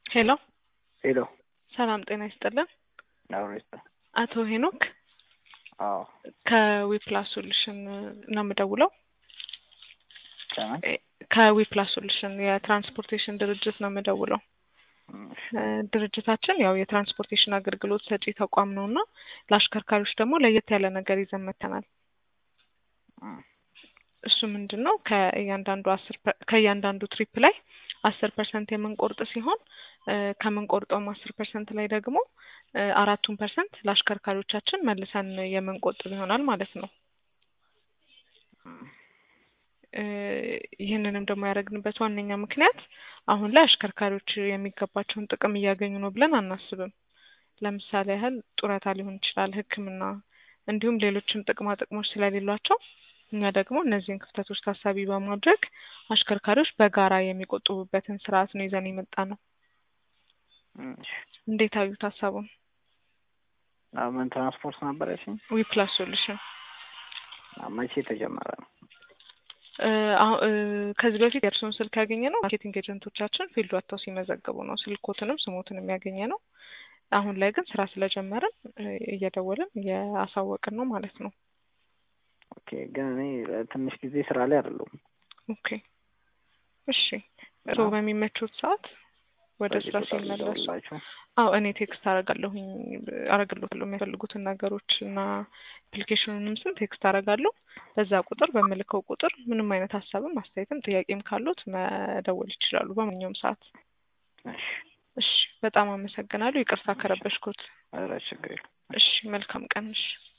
ሄሎ ሄሎ ሰላም ጤና ይስጥልን። አውሬስታ አቶ ሄኖክ አዎ ከዊፕላስ ሶሉሽን ነው የምደውለው። ከማን ከዊፕላስ ሶሉሽን የትራንስፖርቴሽን ድርጅት ነው የምደውለው። እ ድርጅታችን ያው የትራንስፖርቴሽን አገልግሎት ሰጪ ተቋም ነው እና ለአሽከርካሪዎች ደግሞ ለየት ያለ ነገር ይዘን መጥተናል። እሱ ምንድን ነው ከእያንዳንዱ አስር ፐ- ከእያንዳንዱ ትሪፕ ላይ አስር ፐርሰንት የምንቆርጥ ሲሆን እ ከምንቆርጠውም አስር ፐርሰንት ላይ ደግሞ እ አራቱን ፐርሰንት ለአሽከርካሪዎቻችን መልሰን የምንቆጥብ ይሆናል ማለት ነው። እ ይህንንም ደግሞ ያደረግንበት ዋነኛ ምክንያት አሁን ላይ አሽከርካሪዎች የሚገባቸውን ጥቅም እያገኙ ነው ብለን አናስብም። ለምሳሌ ያህል ጡረታ ሊሆን ይችላል፣ ሕክምና እንዲሁም ሌሎችም ጥቅማ ጥቅሞች ስለሌሏቸው እኛ ደግሞ እነዚህን ክፍተቶች ታሳቢ በማድረግ አሽከርካሪዎች በጋራ የሚቆጥቡበትን ስርዓት ነው ይዘን የመጣ ነው። እንዴት አዩት ሀሳቡን? ምን ትራንስፖርት ነበር ያልሽኝ? ዊፕላስ ሶሉሽን መቼ የተጀመረ ነው? እ አሁ እ ከዚህ በፊት የእርስዎን ስልክ ያገኘ ነው ማርኬቲንግ ኤጀንቶቻችን ፊልድ ወጥተው ሲመዘግቡ ነው ስልኮትንም ስሞትንም ያገኘ ነው። አሁን ላይ ግን ስራ ስለጀመርን እ እየደወልን እያሳወቅን ነው ማለት ነው። ኦኬ ግን እኔ ትንሽ ጊዜ ስራ ላይ አይደለሁም። ኦኬ እሺ። እርስዎ በሚመቹት ሰዓት ወደ በዚህ ስራ ቁጥር ሲመለሱ ልደውልላችሁ? አዎ እኔ ቴክስት አረጋለሁኝ አረግሎታለሁ የሚያስፈልጉትን ነገሮች እና አፕሊኬሽኑንም ስም ቴክስት አረጋለሁ። በዛ ቁጥር በምልከው ቁጥር ምንም አይነት ሀሳብም አስተያየትም ጥያቄም ካሉት መደወል ይችላሉ በማንኛውም ሰዓት። እሺ እሺ በጣም አመሰግናለሁ። ይቅርታ ከረበሽኩት። ኧረ ችግር የለም። እሺ መልካም ቀን። እሺ